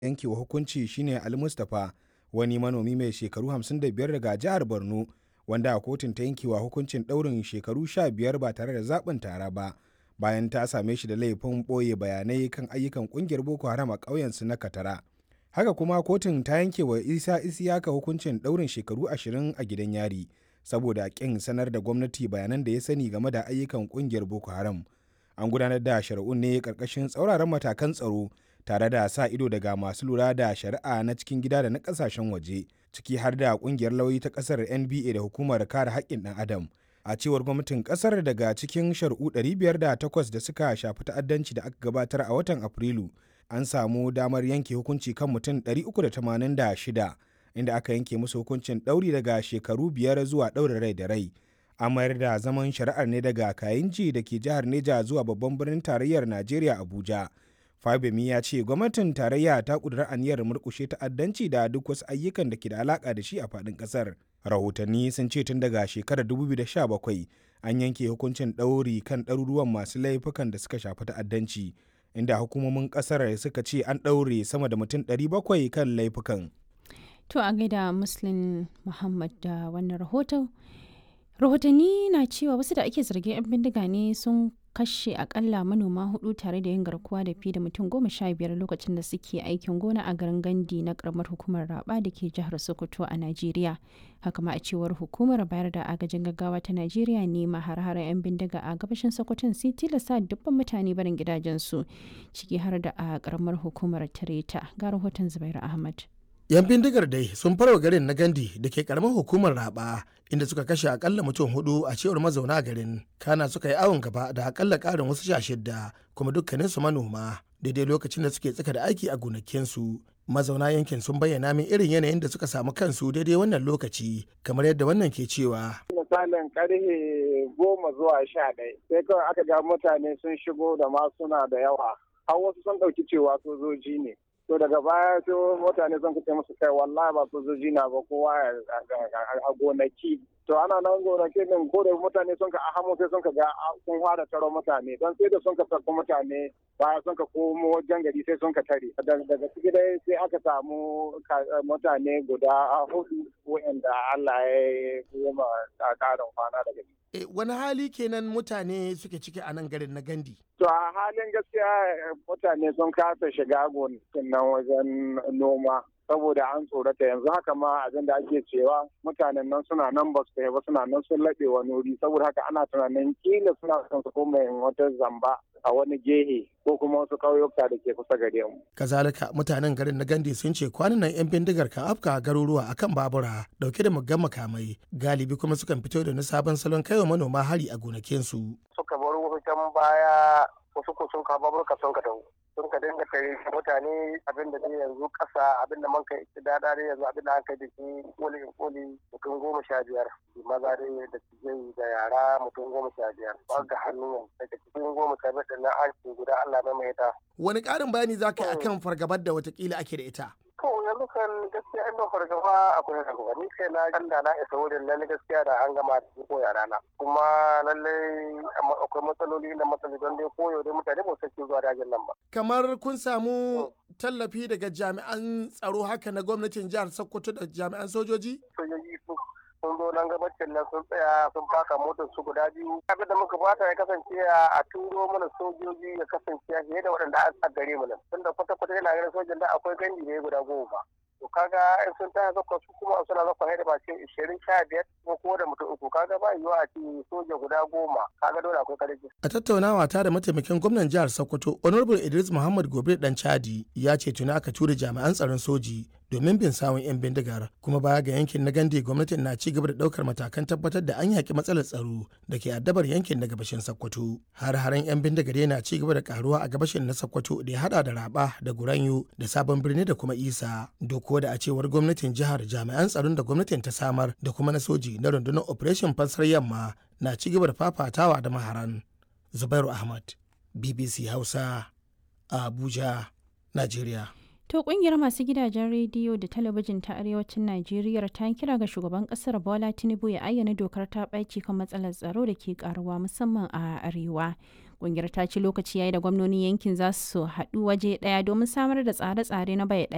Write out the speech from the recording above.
yankewa hukunci shine Ali Mustapha wani manomi mai shekaru 55 daga jihar Borno wanda kotun ta yankewa hukuncin ɗaurin shekaru 15 ba tare da zaɓin tara ba bayan ta same shi da laifin ɓoye bayanai kan ayyukan ƙungiyar Boko Haram a ƙauyensu na Katara. Haka kuma kotun ta yanke wa Isa Isiyaka hukuncin ɗaurin shekaru 20 a gidan yari saboda ƙin sanar da gwamnati bayanan da ya sani game da ayyukan ƙungiyar Boko Haram. An gudanar da shari'un ne ƙarƙashin tsauraran matakan tsaro tare da sa ido daga masu lura da shari'a na cikin gida da na ƙasashen waje ciki har da ƙungiyar lauyi ta ƙasar NBA da hukumar kare haƙƙin ɗan adam. A cewar gwamnatin ƙasar daga cikin shari'u 508 da suka shafi ta'addanci da aka gabatar a watan Afrilu an samu damar yanke hukunci kan mutum 386 inda aka yanke musu hukuncin ɗauri daga shekaru biyar zuwa ɗaurin rai da rai. An mayar da zaman shari'ar ne daga Kayinji da ke jihar Neja zuwa babban birnin tarayyar Najeriya Abuja. Fabemi ya ce gwamnatin tarayya ta ƙudura aniyar murƙushe ta'addanci da duk wasu ayyukan da ke da alaƙa da shi a faɗin ƙasar. Rahotanni sun ce tun daga shekarar 2017 an yanke hukuncin ɗauri kan ɗaruruwan masu laifukan da suka shafi ta'addanci. inda hukumomin kasar suka ce an ɗaure sama da mutum 700 kan laifukan. To a gaida Muslim Muhammad da wannan rahoton. Rahotanni na cewa wasu da ake zargin 'yan bindiga ne sun kashe akalla manoma hudu tare da yin garkuwa da fi da mutum goma sha biyar lokacin da suke aikin gona a garin gandi na karamar hukumar raba da ke jihar sokoto a najeriya haka ma a cewar hukumar bayar da agajin gaggawa ta najeriya ne ma har 'yan bindiga a gabashin sokoton sai tilasta dubban mutane barin gidajensu ciki har da a karamar hukumar tareta ga rahoton zubairu ahmad yan bindigar dai sun farwa garin na gandi da ke karamar hukumar raba inda suka kashe akalla mutum hudu a cewar mazauna garin kana suka yi awon gaba da akalla karin wasu sha shidda kuma dukkaninsu manoma daidai lokacin da suke tsaka da aiki a gonakinsu mazauna yankin sun bayyana min irin yanayin da suka samu kansu daidai wannan lokaci kamar yadda wannan ke cewa misalin karfe goma zuwa sha ɗaya sai kawai aka ga mutane sun shigo da ma suna da yawa har wasu sun ɗauki cewa sojoji ne to daga baya sai mutane sun kace musu kai wallahi ba sojoji na ba kowa a gonaki to ana nan gonaki din ko da mutane sun ka ahamu sai sun ka ga sun fara taro mutane don sai da sun ka sarko mutane baya sun ka komo wajen gari sai sun ka tare daga ciki dai sai aka samu mutane guda hudu wa'anda Allah ya yi ma karin kwana daga ciki E, wani hali kenan mutane suke ciki a nan garin na gandi? To a halin gaskiya mutane sun kasa shiga gonakin nan wajen noma saboda an tsorata yanzu haka ma abin da ake cewa mutanen nan suna nan ba su ba suna nan sun laɓe wani wuri saboda haka ana tunanin kila suna son su koma wata zamba a wani gehe ko kuma wasu ƙauyuka da ke kusa gare mu. Kazalika mutanen garin na Gandi sun ce kwanan nan 'yan bindigar kan afka garuruwa akan babura dauke da muggan makamai galibi kuma sukan fito da na sabon salon kaiwa manoma hari a gonakinsu. Suka bar wutan baya wasu ko sun kawo baburka sun ka dawo. sun ka dinga tare mutane abin da dai yanzu kasa abin da man kai da dare yanzu abin da an kai da shi koli in koli mutum goma sha biyar maza dai da tijai da yara mutum goma sha biyar ba ga hannu daga cikin goma sha biyar da na an guda Allah mai mai ta. Wani ƙarin bayani za ka yi akan fargabar da watakila ake da ita? To yanzu kan gaskiya in fargaba akwai fargaba ni kai na ganda na isa wurin lalle gaskiya da an gama da ko yara na kuma lalle akwai matsaloli da matsaloli don dai koyo dai mutane ba su zuwa dajin nan ba. Kamar kun samu tallafi daga jami'an tsaro haka na gwamnatin jihar Sokoto da jami'an sojoji? Sojoji sun zo nan gabacin nan sun tsaya sun faka motar su guda biyu abin da muka fata ya kasance a turo mana sojoji ya kasance fiye da waɗanda a gare mu nan tunda kwata kwata yana ganin sojan da akwai gandi ne guda goma to kaga in sun taya zakwa su kuma suna zakwa haida ba ce ishirin sha biyar ko ko da mutum uku kaga ba yiwuwa a ce soja guda goma kaga dole akwai karfi. a tattaunawa ta da mataimakin gwamnan jihar sokoto honorable idris muhammad gobe dan chadi ya ce tuni aka tura jami'an tsaron soji domin bin sawun 'yan bindigar kuma baya ga yankin na gande gwamnatin na ci gaba da daukar matakan tabbatar da an yaki matsalar tsaro da ke addabar yankin na gabashin sokoto har haren 'yan bindigar yana ci gaba da karuwa a gabashin na sokoto da ya hada da raba da guranyo da sabon birni da kuma isa doko da a cewar gwamnatin jihar jami'an tsaron da gwamnatin ta samar da kuma na soji na rundunar operation fansar yamma na ci gaba da fafatawa da maharan zubairu ahmad bbc hausa a abuja nigeria To kungiyar masu gidajen rediyo da talabijin ta arewacin Najeriya ta kira ga shugaban kasar Bola Tinubu ya ayyana dokar ta ɓaci kan matsalar tsaro da ke karuwa musamman a arewa. Kungiyar ta ce lokaci yayi da gwamnonin yankin za su haɗu waje ɗaya domin samar da tsare-tsare na bai ɗaya